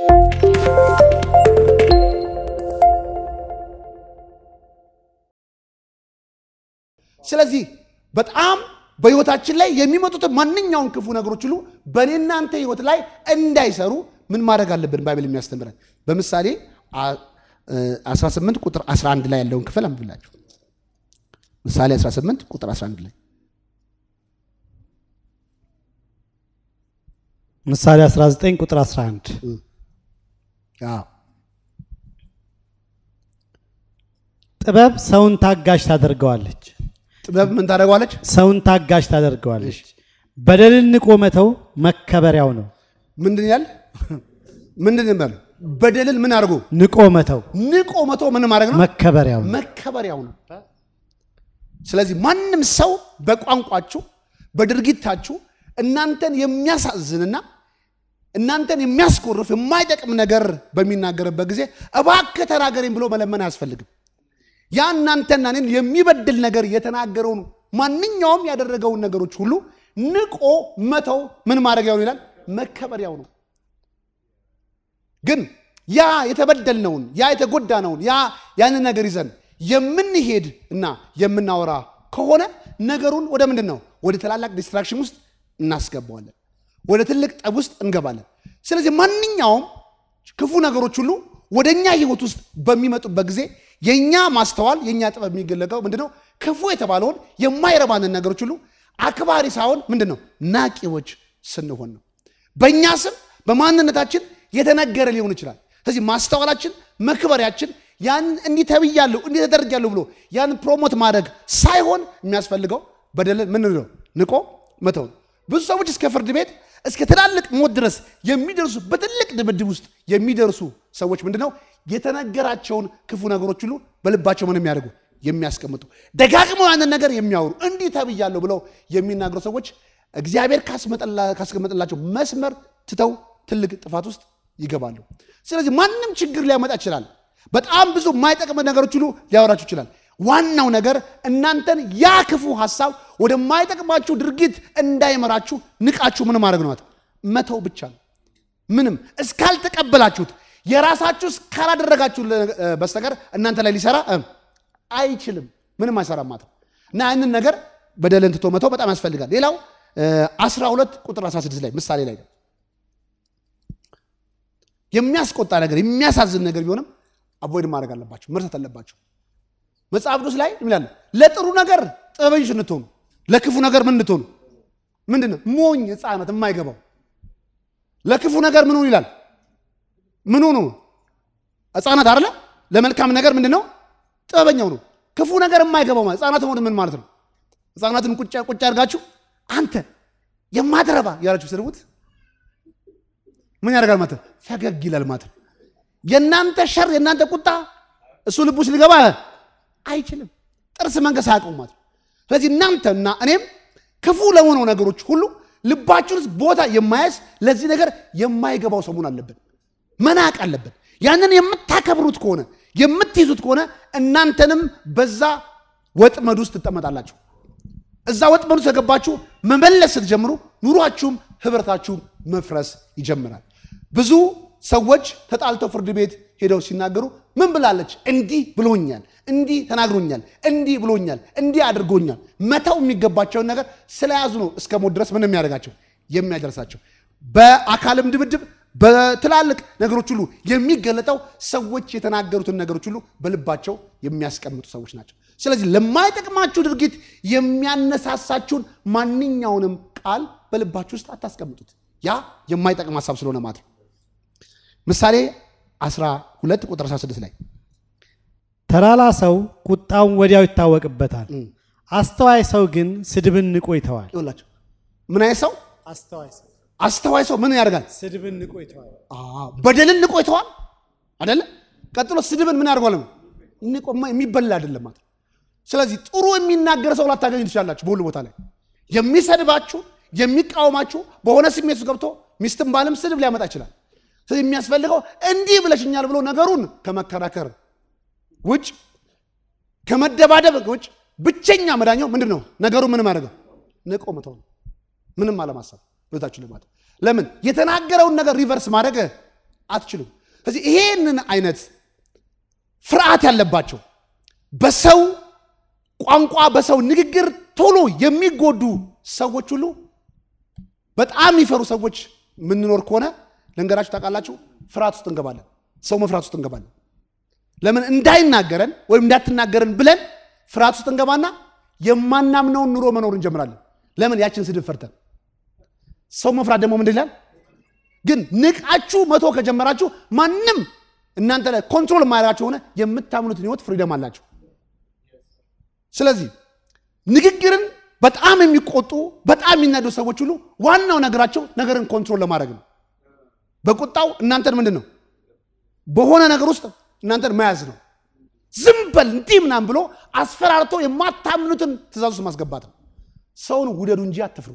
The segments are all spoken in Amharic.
ስለዚህ በጣም በህይወታችን ላይ የሚመጡትን ማንኛውም ክፉ ነገሮች ሁሉ በእኔ እናንተ ህይወት ላይ እንዳይሰሩ ምን ማድረግ አለብን? ባይብል የሚያስተምረን በምሳሌ 18 ቁጥር 11 ላይ ያለውን ክፍል አንብላችሁ። ምሳሌ 18 ቁጥር 11 ላይ ምሳሌ 19 ቁጥር 11 አዎ ጥበብ ሰውን ታጋሽ ታደርገዋለች፣ ጥበብ ምን ታደርገዋለች? ሰውን ታጋሽ ታደርገዋለች። በደልን ንቆ መተው መከበሪያው ነው። ምንድን ያል ምንድን ያል በደልን ምን አድርጎ ንቆ መተው ንቆ መቶ ምን ማድረግ ነው? መከበሪያው ነው። መከበሪያው ነው። ስለዚህ ማንም ሰው በቋንቋችሁ በድርጊታችሁ እናንተን የሚያሳዝንና እናንተን የሚያስኮርፍ የማይጠቅም ነገር በሚናገርበት ጊዜ እባክህ ተናገረኝ ብሎ መለመን አያስፈልግም። ያ እናንተና እኔን የሚበድል ነገር የተናገረውን ማንኛውም ያደረገውን ነገሮች ሁሉ ንቆ መተው ምን ማድረጊያው ነው ይላል? መከበሪያው ነው። ግን ያ የተበደልነውን ያ የተጎዳነውን ያ ያንን ነገር ይዘን የምንሄድ እና የምናወራ ከሆነ ነገሩን ወደ ምንድን ነው ወደ ታላላቅ ዲስትራክሽን ውስጥ እናስገባዋለን። ወደ ትልቅ ጠብ ውስጥ እንገባለን። ስለዚህ ማንኛውም ክፉ ነገሮች ሁሉ ወደ እኛ ህይወት ውስጥ በሚመጡበት ጊዜ የእኛ ማስተዋል የእኛ ጥበብ የሚገለጠው ምንድነው? ክፉ የተባለውን የማይረባንን ነገሮች ሁሉ አክባሪ ሳይሆን ምንድን ነው ናቂዎች ስንሆን ነው። በእኛ ስም በማንነታችን የተነገረ ሊሆን ይችላል። ስለዚህ ማስተዋላችን መክበሪያችን ያንን እንዲህ ተብያለሁ እንዲህ ተደርጊያለሁ ብሎ ያንን ፕሮሞት ማድረግ ሳይሆን የሚያስፈልገው በደልን ምን ነው ንቆ መተው ነው። ብዙ ሰዎች እስከ ፍርድ ቤት እስከ ትላልቅ ሞት ድረስ የሚደርሱ በትልቅ ድብድብ ውስጥ የሚደርሱ ሰዎች ምንድነው የተነገራቸውን ክፉ ነገሮች ሁሉ በልባቸው ምን የሚያደርጉ የሚያስቀምጡ ደጋግመው ያንን ነገር የሚያወሩ እንዲህ ተብያለሁ ብለው የሚናገሩ ሰዎች እግዚአብሔር ካስቀመጠላቸው መስመር ትተው ትልቅ ጥፋት ውስጥ ይገባሉ። ስለዚህ ማንም ችግር ሊያመጣ ይችላል። በጣም ብዙ የማይጠቅም ነገሮች ሁሉ ሊያወራችሁ ይችላል። ዋናው ነገር እናንተን ያ ክፉ ሀሳብ ወደማይጠቅማችሁ ድርጊት እንዳይመራችሁ ንቃችሁ ምን ማድረግ ነው? መተው ብቻ ነው። ምንም እስካልተቀበላችሁት የራሳችሁ እስካላደረጋችሁ በስተቀር እናንተ ላይ ሊሰራ አይችልም። ምንም አይሰራም ማለት ነው። እና ያንን ነገር በደልን ትቶ መተው በጣም ያስፈልጋል። ሌላው 12 ቁጥር 16 ላይ ምሳሌ ላይ ነው የሚያስቆጣ ነገር የሚያሳዝን ነገር ቢሆንም አቮይድ ማድረግ አለባቸው፣ መርሳት አለባቸው። መጽሐፍ ቅዱስ ላይ ይላል ለጥሩ ነገር ጥበበኞች እንድትሆኑ ለክፉ ነገር ምን እንድትሆኑ ምንድን ነው ሞኝ ሕፃናት የማይገባው ለክፉ ነገር ምን ሆኑ ይላል ምን ሆኑ ሕፃናት አይደለ ለመልካም ነገር ምንድን ነው ጥበበኛው ነው ክፉ ነገር የማይገባው ማለት ሕፃናት ሆኑ ምን ማለት ነው ሕፃናትን ቁጭ ቁጭ አድርጋችሁ አንተ የማትረባ ያላችሁ ስድቡት ምን ያደርጋል ማለት ነው ፈገግ ይላል ማለት ነው የእናንተ ሸር የእናንተ ቁጣ እሱ ልቡ ውስጥ ሊገባ አይችልም። ጥርስ መንከስ አያውቀውም ማለት ነው። ስለዚህ እናንተና እኔም ክፉ ለሆነው ነገሮች ሁሉ ልባችን ውስጥ ቦታ የማያዝ ለዚህ ነገር የማይገባው ሰው መሆን አለብን፣ መናቅ አለብን። ያንን የምታከብሩት ከሆነ የምትይዙት ከሆነ እናንተንም በዛ ወጥመድ ውስጥ ትጠመጣላችሁ። እዛ ወጥመድ ውስጥ የገባችሁ መመለስ ስትጀምሩ ኑሯችሁም ህብረታችሁም መፍረስ ይጀምራል። ብዙ ሰዎች ተጣልተው ፍርድ ቤት ሄደው ሲናገሩ ምን ብላለች? እንዲህ ብሎኛል፣ እንዲህ ተናግሮኛል፣ እንዲህ ብሎኛል፣ እንዲህ አድርጎኛል። መተው የሚገባቸውን ነገር ስለያዙ ነው እስከ ሞት ድረስ ምን የሚያደርጋቸው የሚያደርሳቸው። በአካልም ድብድብ በትላልቅ ነገሮች ሁሉ የሚገለጠው ሰዎች የተናገሩትን ነገሮች ሁሉ በልባቸው የሚያስቀምጡ ሰዎች ናቸው። ስለዚህ ለማይጠቅማችሁ ድርጊት የሚያነሳሳችሁን ማንኛውንም ቃል በልባችሁ ውስጥ አታስቀምጡት። ያ የማይጠቅም ሀሳብ ስለሆነ ማለት ነው። ምሳሌ 12 ቁጥር 16 ላይ ተላላ ሰው ቁጣውን ወዲያው ይታወቅበታል፣ አስተዋይ ሰው ግን ስድብን ንቆ ይተዋል። ይኸውላችሁ ምን አይነት ሰው አስተዋይ ሰው አስተዋይ ሰው ምን ያደርጋል? ስድብን ንቆ ይተዋል። አዎ፣ በደልን ንቆ ይተዋል አይደለ? ቀጥሎ ስድብን ምን ያደርጓል? ንቆማ የሚበላ አይደለም ማለት ነው። ስለዚህ ጥሩ የሚናገር ሰው ላታገኙ ትችላላችሁ። በሁሉ ቦታ ላይ የሚሰድባችሁ የሚቃወማችሁ በሆነ ስሜት ውስጥ ገብቶ ሚስትም ባልም ስድብ ሊያመጣ ይችላል። ስለዚህ የሚያስፈልገው እንዲህ ብለሽኛል ብሎ ነገሩን ከመከራከር ውጭ ከመደባደብ ውጭ ብቸኛ መዳኛው ምንድን ነው? ነገሩ ምንም አደረገው ንቆ መተው ነው። ምንም አለማሰብ ቤታችሁ ልማት ለምን የተናገረውን ነገር ሪቨርስ ማድረግ አትችሉም። ስለዚህ ይሄንን አይነት ፍርሃት ያለባቸው በሰው ቋንቋ በሰው ንግግር ቶሎ የሚጎዱ ሰዎች ሁሉ በጣም የሚፈሩ ሰዎች የምንኖር ከሆነ ልንገራችሁ ታውቃላችሁ፣ ፍርሃት ውስጥ እንገባለን። ሰው መፍራት ውስጥ እንገባለን። ለምን እንዳይናገረን ወይም እንዳትናገረን ብለን ፍርሃት ውስጥ እንገባና የማናምነውን ኑሮ መኖር እንጀምራለን። ለምን ያችን ስድብ ፈርተን። ሰው መፍራት ደግሞ ምንድን ይላል? ግን ንቃችሁ መቶ ከጀመራችሁ ማንም እናንተ ላይ ኮንትሮል የማያደርጋችሁ ሆነ የምታምኑትን ህይወት ፍሪደም አላችሁ። ስለዚህ ንግግርን በጣም የሚቆጡ በጣም የሚናዱ ሰዎች ሁሉ ዋናው ነገራቸው ነገርን ኮንትሮል ለማድረግ ነው። በቁጣው እናንተን ምንድን ነው በሆነ ነገር ውስጥ እናንተን መያዝ ነው። ዝም በል እንዲህ ምናምን ብሎ አስፈራርቶ የማታምኑትን ትእዛዝ ውስጥ ማስገባት ነው። ሰውን ውደዱ እንጂ አትፍሩ።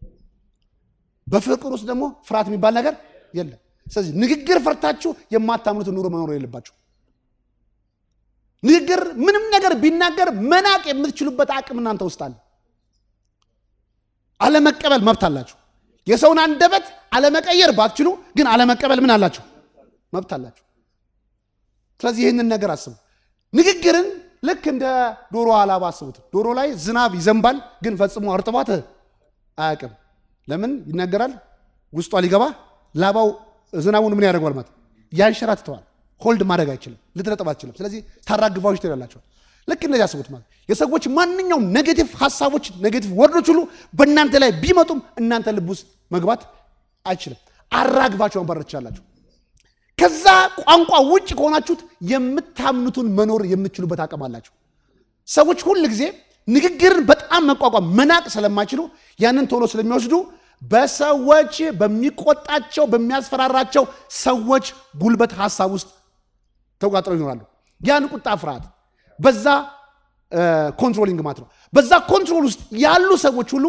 በፍቅር ውስጥ ደግሞ ፍርሃት የሚባል ነገር የለም። ስለዚህ ንግግር ፈርታችሁ የማታምኑትን ኑሮ መኖር የለባችሁ። ንግግር ምንም ነገር ቢናገር መናቅ የምትችሉበት አቅም እናንተ ውስጥ አለ። አለመቀበል መብት አላችሁ። የሰውን አንደበት አለመቀየር ባትችሉ ግን አለመቀበል ምን አላችሁ? መብት አላችሁ። ስለዚህ ይህንን ነገር አስቡ። ንግግርን ልክ እንደ ዶሮ አላባ አስቡት። ዶሮ ላይ ዝናብ ይዘንባል፣ ግን ፈጽሞ እርጥባት አያውቅም። ለምን ይናገራል? ውስጧ ሊገባ ላባው ዝናቡን ምን ያደርገዋል ማለት ያንሸራትተዋል። ሆልድ ማድረግ አይችልም፣ ልትረጥብ አትችልም። ስለዚህ ታራግፋዎች ትላላቸዋል። ልክ እንደዚህ አስቡት ማለት የሰዎች ማንኛውም ኔጌቲቭ ሀሳቦች፣ ኔጌቲቭ ወርዶች ሁሉ በእናንተ ላይ ቢመጡም እናንተ ልብ ውስጥ መግባት አይችልም። አራግፋቸው ማባረር ትችላላችሁ። ከዛ ቋንቋ ውጭ ከሆናችሁት የምታምኑትን መኖር የምትችሉበት አቅም አላችሁ። ሰዎች ሁል ጊዜ ንግግርን በጣም መቋቋም መናቅ ስለማይችሉ ያንን ቶሎ ስለሚወስዱ በሰዎች በሚቆጣቸው በሚያስፈራራቸው ሰዎች ጉልበት ሀሳብ ውስጥ ተቋጥረው ይኖራሉ። ያን ቁጣ ፍርሃት፣ በዛ ኮንትሮሊንግ ማለት ነው። በዛ ኮንትሮል ውስጥ ያሉ ሰዎች ሁሉ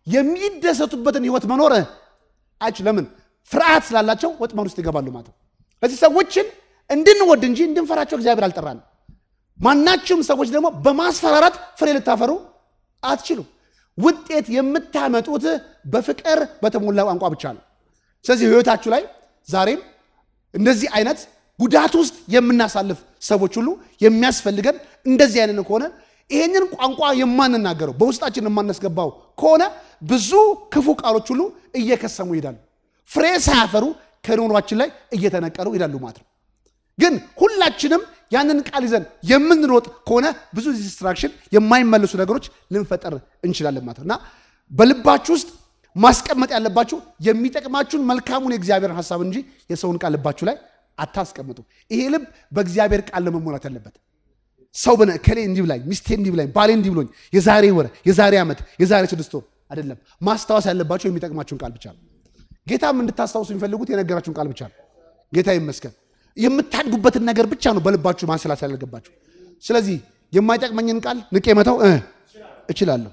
የሚደሰቱበትን ህይወት መኖር አይች ለምን ፍርሃት ስላላቸው ወጥመድ ውስጥ ይገባሉ ማለት ነው። ስለዚህ ሰዎችን እንድንወድ እንጂ እንድንፈራቸው እግዚአብሔር አልጠራንም። ማናችሁም ሰዎች ደግሞ በማስፈራራት ፍሬ ልታፈሩ አትችሉም። ውጤት የምታመጡት በፍቅር በተሞላ ቋንቋ ብቻ ነው። ስለዚህ ህይወታችሁ ላይ ዛሬም እንደዚህ አይነት ጉዳት ውስጥ የምናሳልፍ ሰዎች ሁሉ የሚያስፈልገን እንደዚህ አይነት ከሆነ ይሄንን ቋንቋ የማንናገረው በውስጣችን የማናስገባው ከሆነ ብዙ ክፉ ቃሎች ሁሉ እየከሰሙ ይሄዳሉ። ፍሬ ሳያፈሩ ከኑሯችን ላይ እየተነቀሉ ይሄዳሉ ማለት ነው። ግን ሁላችንም ያንን ቃል ይዘን የምንሮጥ ከሆነ ብዙ ዲስትራክሽን፣ የማይመለሱ ነገሮች ልንፈጠር እንችላለን ማለት ነው እና በልባችሁ ውስጥ ማስቀመጥ ያለባችሁ የሚጠቅማችሁን መልካሙን የእግዚአብሔርን ሀሳብ እንጂ የሰውን ቃል ልባችሁ ላይ አታስቀምጡ። ይሄ ልብ በእግዚአብሔር ቃል ለመሞላት ያለበት ሰው በነ ከሌ እንዲህ ብላኝ፣ ሚስቴ እንዲህ ብላኝ፣ ባሌ እንዲህ ብሎኝ፣ የዛሬ ወር፣ የዛሬ ዓመት፣ የዛሬ ስድስት ወር አይደለም። ማስታወስ ያለባቸው የሚጠቅማችሁን ቃል ብቻ ነው። ጌታም እንድታስታውሱ የሚፈልጉት የነገራችሁን ቃል ብቻ ነው። ጌታ ይመስገን። የምታድጉበትን ነገር ብቻ ነው በልባችሁ ማንሰላሰል ያለባችሁ። ስለዚህ የማይጠቅመኝን ቃል ንቄ መተው እ እችላለሁ።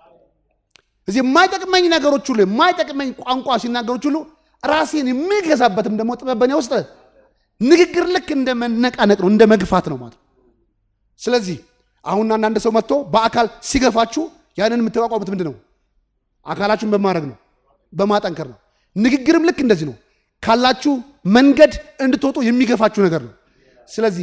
እዚህ የማይጠቅመኝ ነገሮች ሁሉ የማይጠቅመኝ ቋንቋ ሲናገሮች ሁሉ ራሴን የሚገዛበትም ደግሞ ጥበብ በእኔ ውስጥ ንግግር ልክ እንደ መነቃነቅ ነው፣ እንደ መግፋት ነው ማለት ነው። ስለዚህ አሁን አንዳንድ ሰው መጥቶ በአካል ሲገፋችሁ ያንን የምትቋቋሙት ምንድን ነው? አካላችሁን በማድረግ ነው፣ በማጠንከር ነው። ንግግርም ልክ እንደዚህ ነው። ካላችሁ መንገድ እንድትወጡ የሚገፋችሁ ነገር ነው። ስለዚህ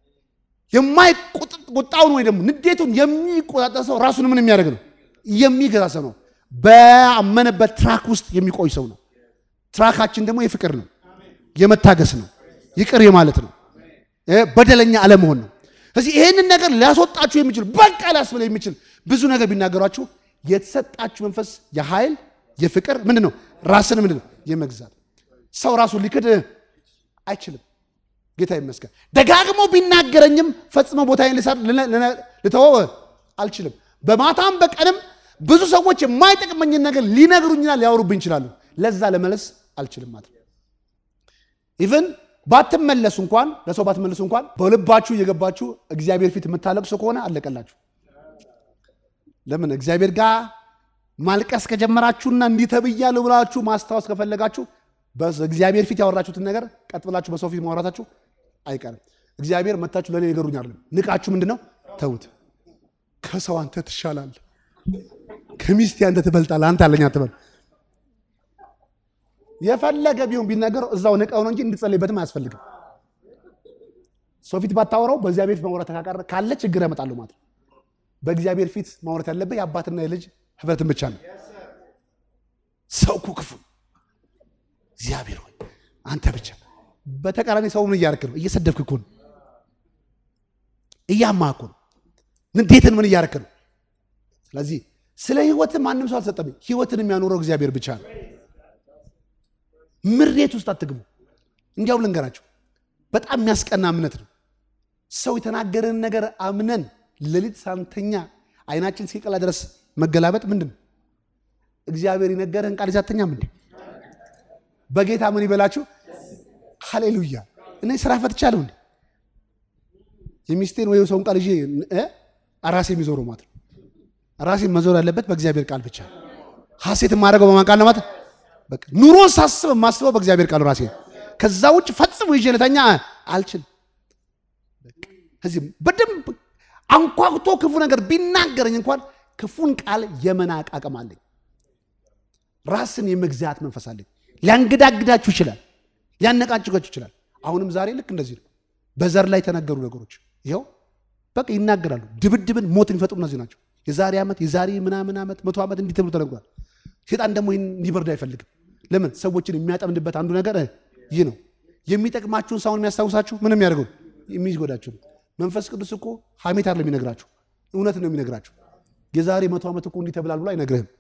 የማይቁጣውን ወይ ደግሞ ንዴቱን የሚቆጣጠር ሰው ራሱን ምን የሚያደርግ ነው? የሚገዛ ሰው ነው። በአመነበት ትራክ ውስጥ የሚቆይ ሰው ነው። ትራካችን ደግሞ የፍቅር ነው፣ የመታገስ ነው፣ ይቅር የማለት ነው፣ በደለኛ አለመሆን ነው። ስለዚህ ይሄንን ነገር ሊያስወጣችሁ የሚችል በቃ ሊያስብል የሚችል ብዙ ነገር ቢናገሯችሁ የተሰጣችሁ መንፈስ የኃይል የፍቅር ምንድን ነው? ራስን ምንድን ነው? የመግዛት ሰው ራሱን ሊክድ አይችልም። ጌታ ይመስገን። ደጋግሞ ቢናገረኝም ፈጽሞ ቦታዬን ልተወው አልችልም። በማታም በቀንም ብዙ ሰዎች የማይጠቅመኝን ነገር ሊነግሩኝና ሊያወሩብኝ ይችላሉ። ለዛ ለመለስ አልችልም ማለት ነው። ኢቨን ባትመለሱ እንኳን ለሰው ባትመለሱ እንኳን በልባችሁ እየገባችሁ እግዚአብሔር ፊት የምታለቅሱ ከሆነ አለቀላችሁ። ለምን እግዚአብሔር ጋር ማልቀስ ከጀመራችሁና እንዲህ ተብያለሁ ብላችሁ ማስታወስ ከፈለጋችሁ በእግዚአብሔር ፊት ያወራችሁትን ነገር ቀጥ ብላችሁ በሰው ፊት ማውራታችሁ አይቀርም። እግዚአብሔር መታችሁ ለእኔ ነገሩኝ አይደለም። ንቃችሁ ምንድን ነው ተዉት። ከሰው አንተ ትሻላለህ፣ ከሚስቴ አንተ ትበልጣለህ፣ አንተ አለኝ አትበል። የፈለገ ቢሆን ቢናገረው እዛው ንቀው ነው እንጂ እንድጸልይበትም አያስፈልግም። ሰው ፊት ባታወራው በእግዚአብሔር ፊት ማውራት ካቀረ ካለ ችግር ያመጣሉ ማለት ነው። በእግዚአብሔር ፊት ማውራት ያለበት የአባትና የልጅ ህብረትን ብቻ ነው። ሰው እኮ ክፉ ነው። እግዚአብሔር ሆይ አንተ ብቻ። በተቃራኒ ሰው ምን እያደረክ ነው? እየሰደብክ እኮ ነው። እያማህ እኮ ነው። ንዴትን ምን እያደረክ ነው? ስለዚህ ስለ ህይወት ማንም ሰው አልሰጠም። ህይወትን የሚያኖረው እግዚአብሔር ብቻ ነው። ምሬት ውስጥ አትግቡ። እንዲያው ልንገራቸው፣ በጣም የሚያስቀና እምነት ነው። ሰው የተናገረን ነገር አምነን ሌሊት ሳንተኛ አይናችን እስኪቀላ ድረስ መገላበጥ ምንድን ነው? እግዚአብሔር የነገረህን ቃል ይዛተኛም እንዴ? በጌታ ምን ይበላችሁ? ሃሌሉያ። እኔ ስራ ፈትቻለሁ እንዴ? የሚስቴን ወይ ሰውን ቃል ይዤ እ ራሴ የሚዞረው ማለት ነው። ራሴ መዞር ያለበት በእግዚአብሔር ቃል ብቻ። ሐሴት የማደርገው በማን ቃል ነው ማለት በቃ ኑሮን ሳስብ የማስበው በእግዚአብሔር ቃል ራሴ። ከዛ ውጭ ፈጽሞ ይዤ ልተኛ አልችልም። ከዚህ በደንብ አንኳኩቶ ክፉ ነገር ቢናገረኝ እንኳን ክፉን ቃል የመናቅ አቅም አለኝ። ራስን የመግዛት መንፈስ አለኝ። ሊያንገዳግዳችሁ ይችላል፣ ሊያነቃጭቃችሁ ይችላል። አሁንም ዛሬ ልክ እንደዚህ ነው። በዘር ላይ የተነገሩ ነገሮች ይኸው በቃ ይናገራሉ። ድብድብን፣ ሞት የሚፈጥሩ እነዚህ ናቸው። የዛሬ ዓመት የዛሬ ምናምን ዓመት መቶ ዓመት እንዲህ ተብሎ ተነግሯል። ሴጣን ደግሞ ይህን እንዲበርድ አይፈልግም። ለምን ሰዎችን የሚያጠምድበት አንዱ ነገር ይህ ነው። የሚጠቅማችሁን ሳይሆን የሚያስታውሳችሁ ምንም የሚያደርገው የሚጎዳችሁ ነው። መንፈስ ቅዱስ እኮ ሐሜት አይደለም የሚነግራችሁ፣ እውነት ነው የሚነግራችሁ። የዛሬ መቶ ዓመት እኮ እንዲህ ተብላል ብሎ አይነግርህም።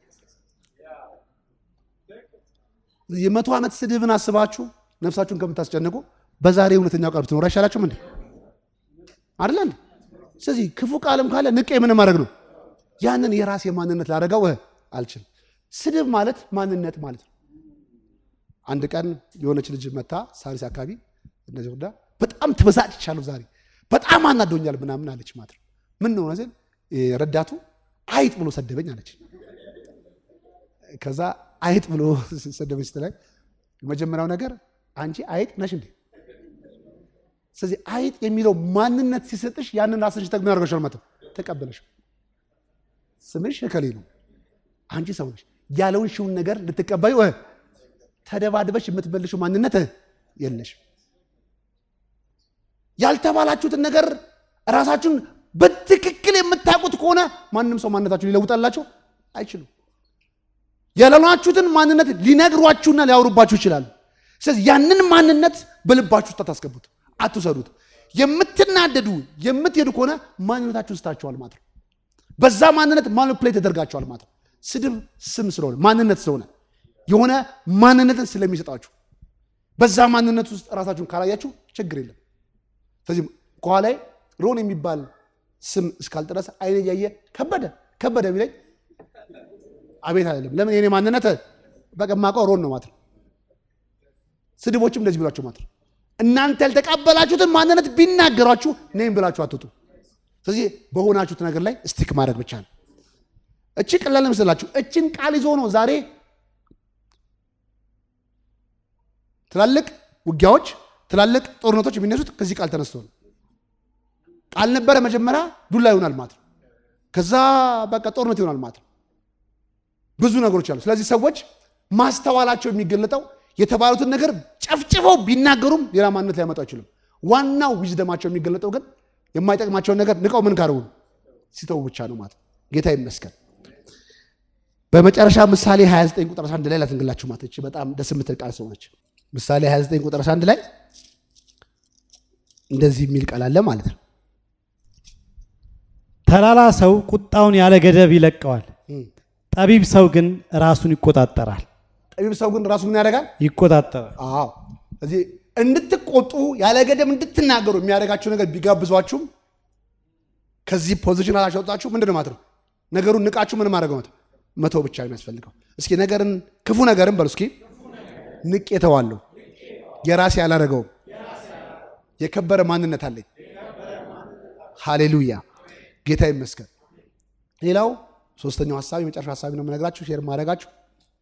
የመቶ ዓመት ስድብን አስባችሁ ነፍሳችሁን ከምታስጨንቁ በዛሬ እውነተኛው ቃል ብትኖር አይሻላችሁም እንዴ? አይደለ? ስለዚህ ክፉ ቃልም ካለ ንቄ ምን ማድረግ ነው? ያንን የራሴ ማንነት ላደረገው አልችልም። ስድብ ማለት ማንነት ማለት ነው። አንድ ቀን የሆነች ልጅ መታ ሳሪስ አካባቢ እነዚህ ወዳ በጣም ትበሳጭቻለሁ ዛሬ በጣም አናዶኛል ምናምን አለች ማለት ነው። ምን ነው ነዚህ ረዳቱ አይጥ ብሎ ሰደበኝ አለች። ከዛ አይጥ ብሎ ሰደበኝ ስትላይ የመጀመሪያው ነገር አንቺ አይጥ ነሽ እንዴ? ስለዚህ አይጥ የሚለው ማንነት ሲሰጥሽ ያንን ራስሽ ተግሞ ያደርገሻል ማለት ነው። ተቀበለሽ ስምሽ እከሌ ነው፣ አንቺ ሰው ነሽ ያለውን ሽውን ነገር ልትቀበዩ ተደባድበሽ የምትመልሽው ማንነት የለሽ። ያልተባላችሁትን ነገር ራሳችሁን በትክክል የምታውቁት ከሆነ ማንም ሰው ማንነታችሁን ሊለውጣላችሁ አይችሉም። ያላሏችሁትን ማንነት ሊነግሯችሁና ሊያወሩባችሁ ይችላሉ። ስለዚህ ያንን ማንነት በልባችሁ ውስጥ አታስገቡት፣ አትውሰዱት። የምትናደዱ የምትሄዱ ከሆነ ማንነታችሁን ስታችኋል ማለት ነው። በዛ ማንነት ማኒፕሌት ተደርጋችኋል ማለት ነው። ስድብ ስም ስለሆነ ማንነት ስለሆነ የሆነ ማንነትን ስለሚሰጣችሁ በዛ ማንነት ውስጥ ራሳችሁን ካላያችሁ ችግር የለም። ስለዚህ ከኋላ ሮን የሚባል ስም እስካልጠረሰ አይነ እያየ ከበደ ከበደ ቢለኝ አቤት አይደለም። ለምን የኔ ማንነት በቃ የማውቀው ሮን ነው ማለት ነው። ስድቦችም እንደዚህ ብሏቸው ማለት ነው። እናንተ ያልተቀበላችሁትን ማንነት ቢናገሯችሁ እኔም ብላችሁ አትውጡ። ስለዚህ በሆናችሁት ነገር ላይ ስቲክ ማድረግ ብቻ ነው። እቺ ቀላል መስላችሁ እችን ቃል ይዞ ነው ዛሬ ትላልቅ ውጊያዎች፣ ትላልቅ ጦርነቶች የሚነሱት ከዚህ ቃል ተነስቶ ነው። ቃል ነበረ መጀመሪያ ዱላ ይሆናል ማለት ነው። ከዛ በቃ ጦርነት ይሆናል ማለት ነው። ብዙ ነገሮች አሉ። ስለዚህ ሰዎች ማስተዋላቸው የሚገለጠው የተባሉትን ነገር ጨፍጭፈው ቢናገሩም ሌላ ማንነት ሊያመጡ አይችሉም። ዋናው ዊዝደማቸው የሚገለጠው ግን የማይጠቅማቸውን ነገር ንቀው ምን ካደረጉ ሲተው ብቻ ነው ማለት ነው። ጌታ ይመስገን። በመጨረሻ ምሳሌ 29 ቁጥር 1 ላይ ላትንግላችሁ ማለት እቺ በጣም ደስ የምትል ቃል ስለሆነች ምሳሌ 29 ቁጥር 1 ላይ እንደዚህ የሚል ቃል አለ ማለት ነው። ተላላ ሰው ቁጣውን ያለ ገደብ ይለቀዋል፣ ጠቢብ ሰው ግን ራሱን ይቆጣጠራል። ጠቢብ ሰው ግን ራሱ ምን ያደርጋል? ይቆጣጠራል። አዎ እዚህ እንድትቆጡ ያለ ገደብ እንድትናገሩ የሚያደርጋችሁ ነገር ቢጋብዟችሁም ከዚህ ፖዚሽን አላሸወጣችሁ ምንድን ነው ማለት ነው። ነገሩን ንቃችሁ ምን ማድረግ ነው መተው ብቻ ነው የሚያስፈልገው። እስኪ ነገርን ክፉ ነገርን በሉ እስኪ ንቄ ተዋለሁ፣ የራሴ አላደረገውም፣ የከበረ ማንነት አለኝ። ሃሌሉያ ጌታ ይመስገን። ሌላው ሶስተኛው ሀሳብ የመጨረሻ ሀሳቢ ነው የምነግራችሁ ሼር ማድረጋችሁ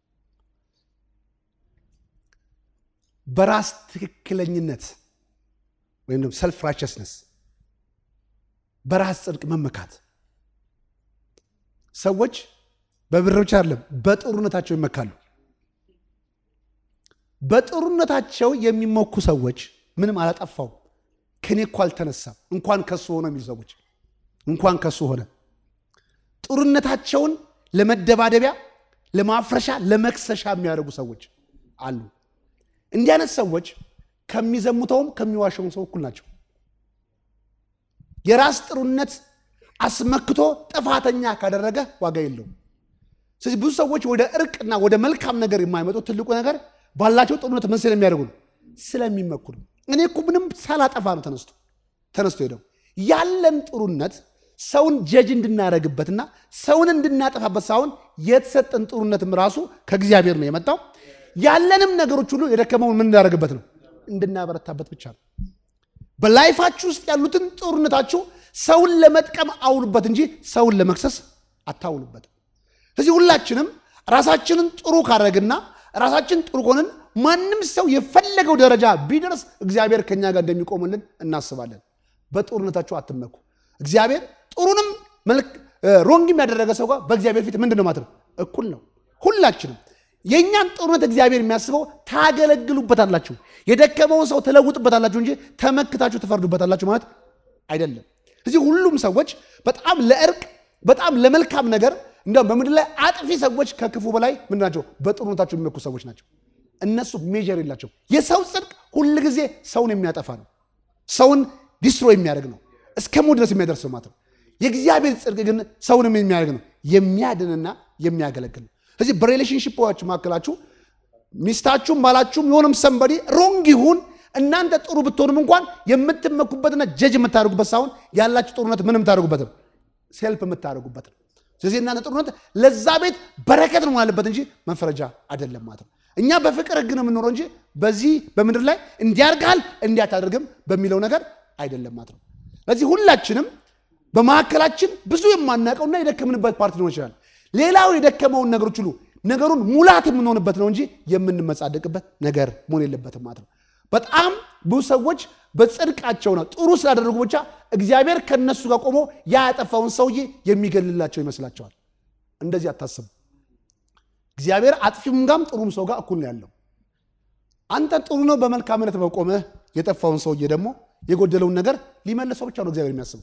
በራስ ትክክለኝነት ወይም ደግሞ ሰልፍ ራይቸስነስ በራስ ጽድቅ መመካት። ሰዎች በብር ብቻ አይደለም በጥሩነታቸው ይመካሉ። በጥሩነታቸው የሚሞኩ ሰዎች ምንም አላጠፋው ከኔ እኮ አልተነሳም እንኳን ከሱ ሆነ የሚሉ ሰዎች እንኳን ከሱ ሆነ ጥሩነታቸውን ለመደባደቢያ፣ ለማፍረሻ፣ ለመክሰሻ የሚያደርጉ ሰዎች አሉ። እንዲህ አይነት ሰዎች ከሚዘሙተውም ከሚዋሸውም ሰው እኩል ናቸው። የራስ ጥሩነት አስመክቶ ጥፋተኛ ካደረገ ዋጋ የለውም። ስለዚህ ብዙ ሰዎች ወደ እርቅና ወደ መልካም ነገር የማይመጡ ትልቁ ነገር ባላቸው ጥሩነት ምን ስለሚያደርጉ ነው? ስለሚመኩ ነው። እኔ እኮ ምንም ሳላጠፋ ነው ተነስቶ ተነስቶ ሄደው ያለን ጥሩነት ሰውን ጀጅ እንድናደርግበትና ሰውን እንድናጠፋበት ሳይሆን የተሰጠን ጥሩነትም ራሱ ከእግዚአብሔር ነው የመጣው። ያለንም ነገሮች ሁሉ የደከመውን ምን እንዳደርግበት ነው? እንድናበረታበት ብቻ ነው። በላይፋችሁ ውስጥ ያሉትን ጥሩነታችሁ ሰውን ለመጥቀም አውሉበት እንጂ ሰውን ለመክሰስ አታውሉበትም። ስለዚህ ሁላችንም ራሳችንን ጥሩ ካደረግና ራሳችን ጥሩ ከሆንን ማንም ሰው የፈለገው ደረጃ ቢደርስ እግዚአብሔር ከኛ ጋር እንደሚቆምልን እናስባለን። በጥሩነታችሁ አትመኩ። እግዚአብሔር ጥሩንም ሮንግም ያደረገ ሰው ጋር በእግዚአብሔር ፊት ምንድን ነው ማለት ነው? እኩል ነው። ሁላችንም የእኛን ጥሩነት እግዚአብሔር የሚያስበው ታገለግሉበታላችሁ፣ የደከመውን ሰው ትለውጥበታላችሁ እንጂ ተመክታችሁ ትፈርዱበታላችሁ ማለት አይደለም። ስለዚህ ሁሉም ሰዎች በጣም ለእርቅ በጣም ለመልካም ነገር እንዲያውም በምድር ላይ አጥፊ ሰዎች ከክፉ በላይ ምንድን ናቸው? በጥሩነታቸው የሚመኩ ሰዎች ናቸው። እነሱ ሜጀር የላቸው። የሰው ጽድቅ ሁል ጊዜ ሰውን የሚያጠፋ ነው። ሰውን ዲስትሮ የሚያደርግ ነው። እስከ ሞት ድረስ የሚያደርስ ማለት ነው። የእግዚአብሔር ጽድቅ ግን ሰውንም የሚያደርግ ነው፣ የሚያድንና የሚያገለግል ነው። ስለዚህ በሪሌሽንሽፖች መካከላችሁ ሚስታችሁም ባላችሁም የሆነም ሰንበዲ ሮንግ ይሁን እናንተ ጥሩ ብትሆንም እንኳን የምትመኩበትና ጀጅ የምታደርጉበት ሳይሆን ያላችሁ ጥሩነት ምንም የምታደርጉበትም ሴልፍ የምታደርጉበት ነው። ስለዚህ እናንተ ጥሩነት ለዛ ቤት በረከት ነው ያለበት እንጂ መፈረጃ አይደለም ማለት ነው። እኛ በፍቅር ሕግ ነው የምንኖረው እንጂ በዚህ በምድር ላይ እንዲያርጋል እንዲያታደርግም በሚለው ነገር አይደለም ማለት ነው። ስለዚህ ሁላችንም በመካከላችን ብዙ የማናውቀውና የደከምንበት ፓርቲ ሊሆን ይችላል። ሌላው የደከመውን ነገሮች ሁሉ ነገሩን ሙላት የምንሆንበት ነው እንጂ የምንመጻደቅበት ነገር መሆን የለበትም ማለት ነው። በጣም ብዙ ሰዎች በጽድቃቸው ነው ጥሩ ስላደረጉ ብቻ እግዚአብሔር ከነሱ ጋር ቆሞ ያ ያጠፋውን ሰውዬ የሚገልላቸው ይመስላቸዋል። እንደዚህ አታስቡ። እግዚአብሔር አጥፊም ጋም ጥሩም ሰው ጋር እኩል ነው ያለው። አንተ ጥሩ ነው በመልካምነት በቆመህ የጠፋውን ሰውዬ ደግሞ የጎደለውን ነገር ሊመለሰው ብቻ ነው እግዚአብሔር የሚያስበው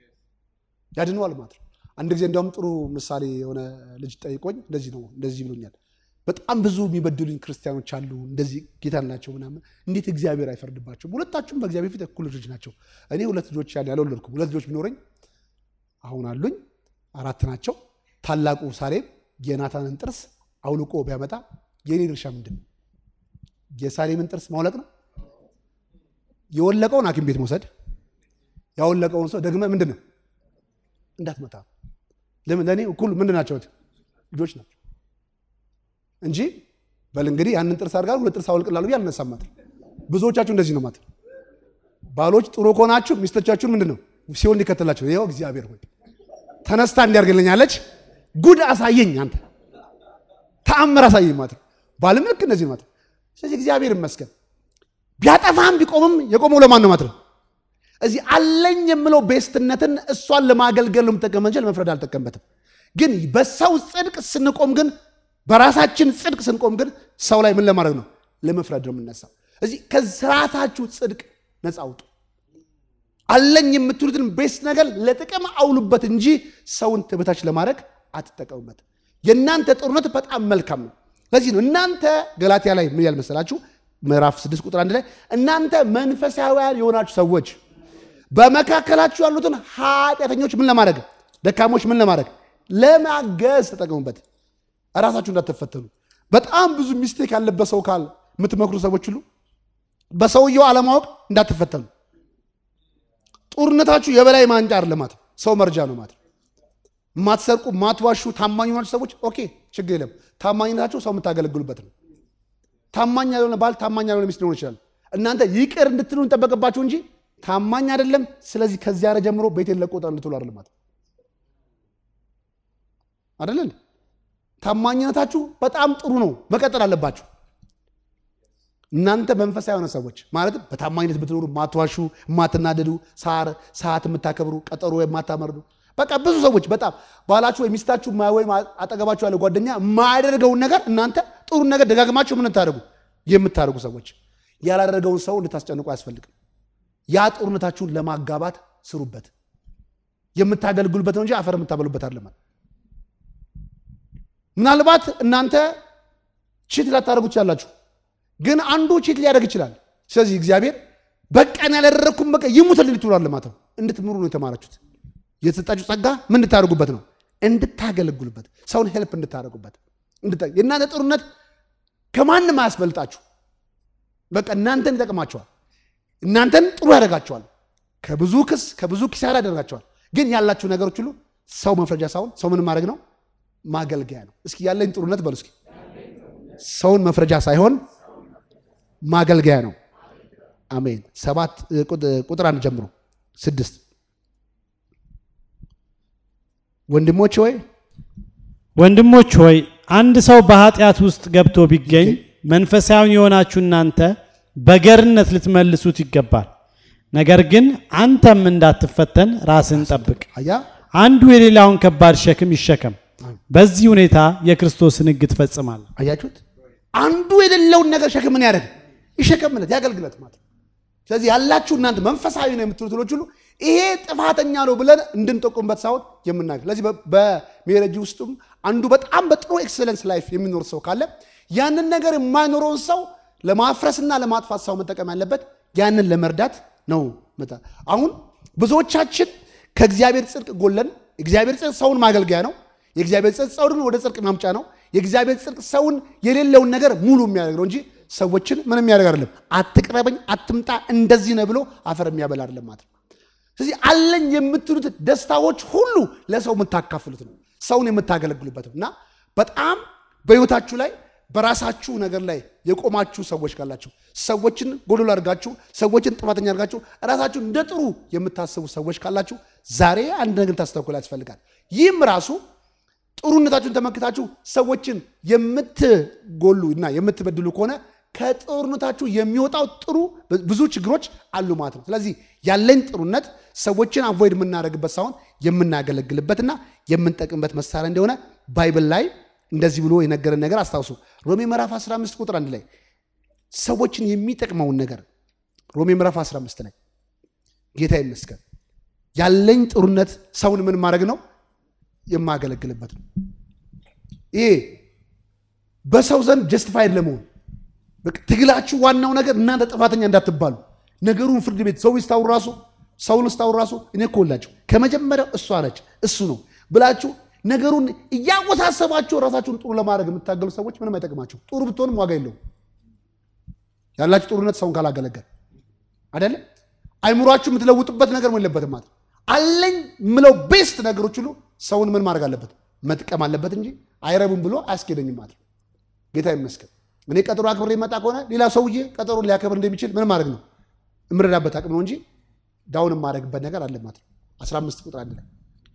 ያድነዋል ማለት ነው። አንድ ጊዜ እንዲያውም ጥሩ ምሳሌ የሆነ ልጅ ጠይቆኝ እንደዚህ ነው እንደዚህ ብሎኛል። በጣም ብዙ የሚበድሉኝ ክርስቲያኖች አሉ፣ እንደዚህ ጌታ ናቸው ምናምን፣ እንዴት እግዚአብሔር አይፈርድባቸውም? ሁለታችሁም በእግዚአብሔር ፊት እኩል ልጆች ናቸው። እኔ ሁለት ልጆች ያለ ያልወለድኩም ሁለት ልጆች ቢኖረኝ አሁን አሉኝ አራት ናቸው። ታላቁ ሳሌም የናታንን ጥርስ አውልቆ ቢያመጣ የእኔ ድርሻ ምንድን ነው? የሳሌምን ጥርስ ማውለቅ ነው? የወለቀውን ሐኪም ቤት መውሰድ፣ ያወለቀውን ሰው ደግመ ምንድን ነው እንዳትመታ። ለምን ለእኔ እኩል ምንድን ናቸው? ልጆች ናቸው እንጂ በል እንግዲህ ያንን ጥርስ አድርጋ ሁለት ጥርስ አውልቅላሉ ብዬ አልነሳም ማለት ብዙዎቻችሁ እንደዚህ ነው ማለት ባሎች ጥሩ ከሆናችሁ ሚስቶቻችሁን ምንድን ነው ሲሆን ሊከተላቸው ይኸው እግዚአብሔር ሆይ ተነስታ እንዲያርግልኛለች ጉድ አሳየኝ አንተ ተአምር አሳየኝ ማለት ነው ባልም ልክ እንደዚህ ማለት ነው ስለዚህ እግዚአብሔር ይመስገን ቢያጠፋም ቢቆምም የቆመው ለማን ነው ማለት ነው እዚህ አለኝ የምለው ቤስትነትን እሷን ለማገልገል ነው የምጠቀመ እንጂ ለመፍረድ አልጠቀምበትም ግን በሰው ጽድቅ ስንቆም ግን በራሳችን ጽድቅ ስንቆም ግን ሰው ላይ ምን ለማድረግ ነው? ለመፍረድ ነው የምነሳው። እዚህ ከስርዓታችሁ ጽድቅ ነፃ አውጡ። አለኝ የምትሉትን ቤስት ነገር ለጥቅም አውሉበት እንጂ ሰውን ትበታች ለማድረግ አትጠቀሙበት። የእናንተ ጥሩነት በጣም መልካም ነው። ለዚህ ነው እናንተ ገላትያ ላይ ምን ያል መሰላችሁ? ምዕራፍ 6 ቁጥር አንድ ላይ እናንተ መንፈሳውያን የሆናችሁ ሰዎች በመካከላችሁ ያሉትን ኃጢአተኞች ምን ለማድረግ ደካሞች ምን ለማድረግ ለማገዝ ተጠቀሙበት። እራሳችሁ እንዳትፈተኑ። በጣም ብዙ ሚስቴክ ያለበት ሰው ካል የምትመክሩ ሰዎች ሁሉ በሰውየው አለማወቅ እንዳትፈተኑ። ጦርነታችሁ የበላይ ማንጫ አይደለም ማለት ሰው መርጃ ነው ማለት ማትሰርቁ፣ ማትዋሹ፣ ታማኝ የሆናችሁ ሰዎች ኦኬ፣ ችግር የለም። ታማኝነታችሁ ሰው የምታገለግሉበት ነው። ታማኝ ያልሆነ ባል፣ ታማኝ ያልሆነ ሚስት ሊሆን ይችላል። እናንተ ይቅር እንድትሉ እንጠበቅባችሁ እንጂ ታማኝ አይደለም፣ ስለዚህ ከዚያ ረ ጀምሮ ቤቴን ለቆ ውጣ እንድትሉ አይደለም ማለት አይደለም። ታማኝነታችሁ በጣም ጥሩ ነው፣ መቀጠል አለባችሁ። እናንተ መንፈሳዊ የሆነ ሰዎች ማለትም በታማኝነት ብትኖሩ፣ ማትዋሹ፣ የማትናደዱ፣ ሳር ሰዓት የምታከብሩ፣ ቀጠሮ የማታመርዱ በቃ ብዙ ሰዎች በጣም ባላችሁ ወይ ሚስታችሁ ወይም አጠገባችሁ ያለ ጓደኛ የማያደርገውን ነገር እናንተ ጥሩ ነገር ደጋግማችሁ ምን ታደርጉ የምታደርጉ ሰዎች ያላደረገውን ሰው እንድታስጨንቁ አያስፈልግም። ያ ጦርነታችሁን ለማጋባት ስሩበት። የምታገልግሉበት ነው እንጂ አፈር የምታበሉበት አይደለም። ምናልባት እናንተ ቺት ላታደርጉ ትችላላችሁ፣ ግን አንዱ ቺት ሊያደርግ ይችላል። ስለዚህ እግዚአብሔር በቃን ያላደረግኩም በቃ ይሙትልኝ ትሏል ማለት ነው። እንድትምሩ ነው የተማራችሁት። የተሰጣችሁ ጸጋ ምን እንድታደርጉበት ነው? እንድታገለግሉበት፣ ሰውን ሄልፕ እንድታደርጉበት። የእናንተ ጦርነት ከማንም አያስበልጣችሁ። በቃ እናንተን ይጠቅማቸዋል። እናንተን ጥሩ ያደርጋቸዋል። ከብዙ ክስ ከብዙ ኪሳራ ያደርጋቸዋል። ግን ያላችሁ ነገሮች ሁሉ ሰው መፍረጃ ሳይሆን ሰው ምን ማድረግ ነው? ማገልገያ ነው። እስኪ ያለኝ ጥሩነት በሉ እስኪ። ሰውን መፍረጃ ሳይሆን ማገልገያ ነው። አሜን። ሰባት ቁጥር አንድ ጀምሮ ስድስት ወንድሞች ሆይ ወንድሞች ሆይ አንድ ሰው በኃጢአት ውስጥ ገብቶ ቢገኝ መንፈሳዊን የሆናችሁ እናንተ በገርነት ልትመልሱት ይገባል። ነገር ግን አንተም እንዳትፈተን ራስን ጠብቅ። አያ አንዱ የሌላውን ከባድ ሸክም ይሸከም። በዚህ ሁኔታ የክርስቶስን ሕግ ትፈጽማለህ። አያችሁት? አንዱ የሌለውን ነገር ሸክም ምን ያደርግ ይሸከምለት ያገልግለት ማለት ነው። ስለዚህ ያላችሁ እናንተ መንፈሳዊ ነው የምትሉት ልጆች ሁሉ ይሄ ጥፋተኛ ነው ብለን እንድንጠቁምበት ሳይሆን የምናገር ስለዚህ በሜሬጅ ውስጥም አንዱ በጣም በጥሩ ኤክሰለንስ ላይፍ የሚኖር ሰው ካለ ያንን ነገር የማይኖረውን ሰው ለማፍረስና ለማጥፋት ሰው መጠቀም ያለበት ያንን ለመርዳት ነው። አሁን ብዙዎቻችን ከእግዚአብሔር ጽድቅ ጎለን እግዚአብሔር ጽድቅ ሰውን ማገልገያ ነው። የእግዚአብሔር ጽድቅ ሰውን ወደ ጽድቅ ማምጫ ነው። የእግዚአብሔር ጽድቅ ሰውን የሌለውን ነገር ሙሉ የሚያደርግ ነው እንጂ ሰዎችን ምን የሚያደርግ አይደለም። አትቅረበኝ፣ አትምጣ፣ እንደዚህ ነው ብሎ አፈር የሚያበላ አይደለም ማለት ነው። ስለዚህ አለኝ የምትሉት ደስታዎች ሁሉ ለሰው የምታካፍሉት ነው፣ ሰውን የምታገለግሉበት ነው እና በጣም በሕይወታችሁ ላይ በራሳችሁ ነገር ላይ የቆማችሁ ሰዎች ካላችሁ ሰዎችን ጎዶሎ አድርጋችሁ ሰዎችን ጥፋተኛ አድርጋችሁ ራሳችሁ እንደ ጥሩ የምታስቡ ሰዎች ካላችሁ ዛሬ አንድ ነገር ታስተውሉ ያስፈልጋል። ይህም ራሱ ጥሩነታችሁን ተመክታችሁ ሰዎችን የምትጎሉ እና የምትበድሉ ከሆነ ከጥሩነታችሁ የሚወጣው ጥሩ ብዙ ችግሮች አሉ ማለት ነው። ስለዚህ ያለኝ ጥሩነት ሰዎችን አቮይድ የምናደርግበት ሳይሆን የምናገለግልበትና የምንጠቅምበት መሳሪያ እንደሆነ ባይብል ላይ እንደዚህ ብሎ የነገረን ነገር አስታውሱ። ሮሜ ምዕራፍ 15 ቁጥር አንድ ላይ ሰዎችን የሚጠቅመውን ነገር ሮሜ ምዕራፍ 15 ላይ ጌታ ይመስገን ያለኝ ጥሩነት ሰውን ምን ማድረግ ነው የማገለግልበት ነው። ይሄ በሰው ዘንድ ጀስቲፋይድ ለመሆን ትግላችሁ ዋናው ነገር እናንተ ጥፋተኛ እንዳትባሉ ነገሩን ፍርድ ቤት ሰው ስታውሩ ራሱ ሰውን ስታውሩ ራሱ እኔ እኮ ሁላችሁ ከመጀመሪያው እሷ ነች እሱ ነው ብላችሁ ነገሩን እያወሳሰባችሁ ራሳችሁን ጥሩ ለማድረግ የምታገሉ ሰዎች ምንም አይጠቅማችሁ። ጥሩ ብትሆንም ዋጋ የለውም። ያላችሁ ጥሩነት ሰውን ካላገለገል አይደለም አይምሯችሁ የምትለውጡበት ነገር ምን የለበትም ማለት አለኝ ምለው ቤስት ነገሮች ሁሉ ሰውን ምን ማድረግ አለበት መጥቀም አለበት እንጂ አይረቡም ብሎ አያስኬደኝም ማለት ጌታ ይመስገን። እኔ ቀጠሮ አክብሬ የመጣ ከሆነ ሌላ ሰውዬ ቀጠሮ ሊያከብር እንደሚችል ምን ማድረግ ነው የምረዳበት አቅም ነው እንጂ ዳውን የማደርግበት ነገር አለ ማለት ነው። 15 ቁጥር አንድ ላይ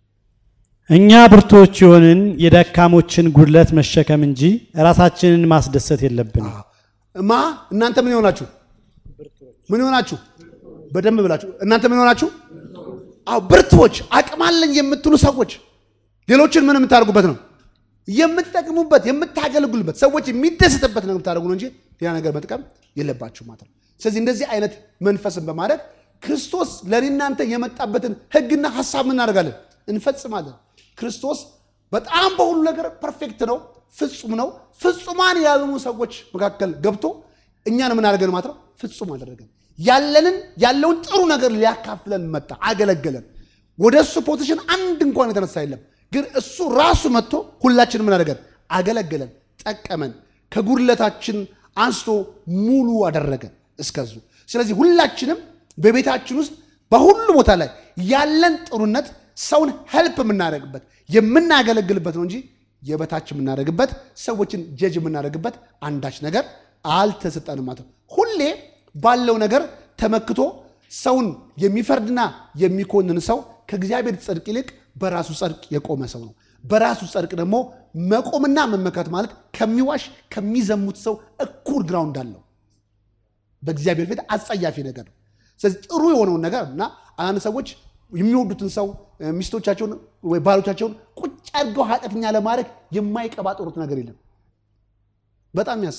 እኛ ብርቶች የሆንን የደካሞችን ጉድለት መሸከም እንጂ ራሳችንን ማስደሰት የለብንም። ማ እናንተ ምን ይሆናችሁ ምን ይሆናችሁ በደንብ ብላችሁ እናንተ ምን ይሆናችሁ አዎ ብርቶች አቅም አለኝ የምትሉ ሰዎች ሌሎችን ምን የምታደርጉበት ነው የምትጠቅሙበት የምታገለግሉበት ሰዎች የሚደሰትበት ነው የምታደርጉ ነው እንጂ ሌላ ነገር መጥቀም የለባችሁ ማለት ነው። ስለዚህ እንደዚህ አይነት መንፈስን በማድረግ ክርስቶስ ለእኔ እናንተ የመጣበትን ሕግና ሀሳብ ምን እናደርጋለን እንፈጽማለን። ክርስቶስ በጣም በሁሉ ነገር ፐርፌክት ነው፣ ፍጹም ነው። ፍጹማን ያልሆኑ ሰዎች መካከል ገብቶ እኛን ምን አደረገን ማለት ነው ፍጹም አደረገን። ያለንን ያለውን ጥሩ ነገር ሊያካፍለን መጣ፣ አገለገለን። ወደ እሱ ፖዚሽን አንድ እንኳን የተነሳ የለም። ግን እሱ ራሱ መጥቶ ሁላችንም ምን አደረገን? አገለገለን፣ ጠቀመን፣ ከጉድለታችን አንስቶ ሙሉ አደረገን እስከዙ። ስለዚህ ሁላችንም በቤታችን ውስጥ በሁሉ ቦታ ላይ ያለን ጥሩነት ሰውን ሄልፕ የምናደርግበት የምናገለግልበት ነው እንጂ የበታች የምናደርግበት ሰዎችን ጀጅ የምናደርግበት አንዳች ነገር አልተሰጠንም ማለት ነው። ሁሌ ባለው ነገር ተመክቶ ሰውን የሚፈርድና የሚኮንን ሰው ከእግዚአብሔር ጽድቅ ይልቅ በራሱ ጽድቅ የቆመ ሰው ነው። በራሱ ጽድቅ ደግሞ መቆምና መመካት ማለት ከሚዋሽ ከሚዘሙት ሰው እኩል ግራውንድ አለው። በእግዚአብሔር ፊት አጸያፊ ነገር ነው። ስለዚህ ጥሩ የሆነውን ነገር እና አንዳንድ ሰዎች የሚወዱትን ሰው ሚስቶቻቸውን ወይ ባሎቻቸውን ቁጭ አድርገው ኃጢአተኛ ለማድረግ የማይቀባጠሩት ነገር የለም። በጣም የሚያስቀው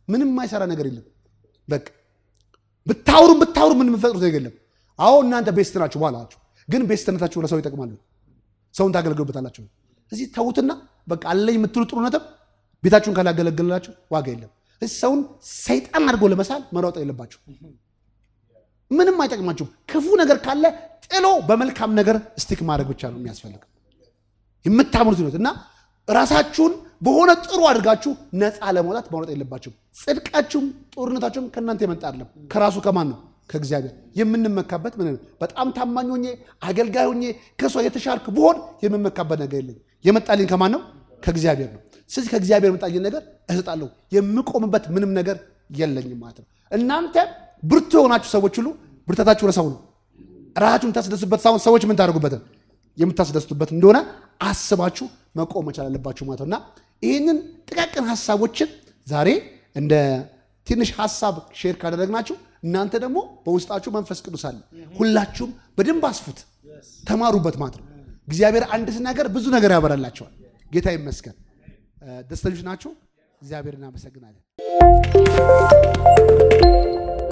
ምንም የማይሰራ ነገር የለም። በቃ ብታውሩም ብታውሩ ምን የምፈጥሩት ነገር የለም። አዎ እናንተ ቤስት ናችሁ በኋላችሁ፣ ግን ቤስትነታችሁ ለሰው ይጠቅማሉ። ሰውን ታገለግሉበታላችሁ። እዚህ ተዉትና በቃ አለኝ የምትሉ ጥሩ ነጥብ ቤታችሁን ካላገለገላችሁ ዋጋ የለም። እዚህ ሰውን ሰይጣን አድርጎ ለመሳል መሯጥ የለባችሁ። ምንም አይጠቅማችሁም። ክፉ ነገር ካለ ጥሎ በመልካም ነገር ስቲክ ማድረግ ብቻ ነው የሚያስፈልግ የምታምኑት ነው እና ራሳችሁን በሆነ ጥሩ አድርጋችሁ ነፃ ለመውጣት ማውጣት የለባችሁም። ጽድቃችሁም ጦርነታችሁም ከእናንተ የመጣ አይደለም። ከራሱ ከማን ነው? ከእግዚአብሔር። የምንመካበት ምን በጣም ታማኝ ሆኜ አገልጋይ ሆኜ ከሷ የተሻልክ ብሆን የምመካበት ነገር የለኝ። የመጣልኝ ከማን ነው? ከእግዚአብሔር ነው። ስለዚህ ከእግዚአብሔር የመጣልኝ ነገር እሰጣለሁ። የምቆምበት ምንም ነገር የለኝም ማለት ነው። እናንተ ብርቱ የሆናችሁ ሰዎች ሁሉ ብርታታችሁ ለሰው ነው። ራሳችሁን የምታስደስቱበት ሳይሆን ሰዎች ምን ታደርጉበትን የምታስደስቱበት እንደሆነ አስባችሁ መቆም መቻል አለባችሁ ማለት ነው እና ይህንን ጥቃቅን ሀሳቦችን ዛሬ እንደ ትንሽ ሀሳብ ሼር ካደረግናችሁ እናንተ ደግሞ በውስጣችሁ መንፈስ ቅዱስ አለ። ሁላችሁም በደንብ አስፉት፣ ተማሩበት ማለት ነው። እግዚአብሔር አንድ ሲናገር ብዙ ነገር ያበራላቸዋል። ጌታ ይመስገን። ደስተኞች ናችሁ። እግዚአብሔር እናመሰግናለን።